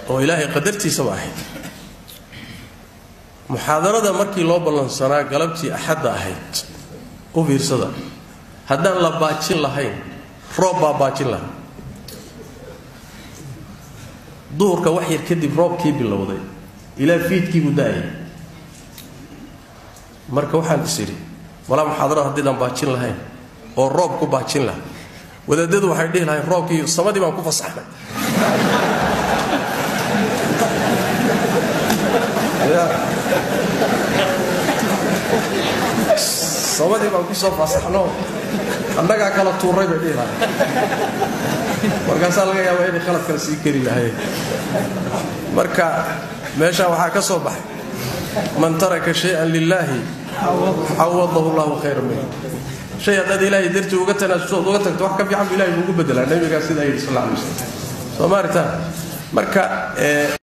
oo ilaahay qadartiisaba ahayd muxaadarada markii loo ballansanaa galabtii axadda ahayd u fiirsada haddaan la baajin lahayn roob baa baajin lahaa duhurka wax yar kadib roobkii bilowday ilaa fiidkiibuu da'ayay marka waxaan is idhi walaa muxaadarada haddiidaan baajin lahayn oo roob ku baajin laha wadaadadu waxay dhihi lahayn roobkii samadii baan ku fasaxnay samadii baan ku soo fasaxno annagaa kala tuuray bay dhihi lahayn markaasaa laga yaabaa inay khalad kale sii keri lahayeen marka meeshaa waxaa ka soo baxay man taraka shay-an lilaahi cawadahu llahu khayra minh shay haddaad ilaahay dartii uga tanaasusood uga tagto wax ka fiican bu ilahay buugu bedelaa nabigaa sidaa yidhi sal alla alay waslam soo maaritaan marka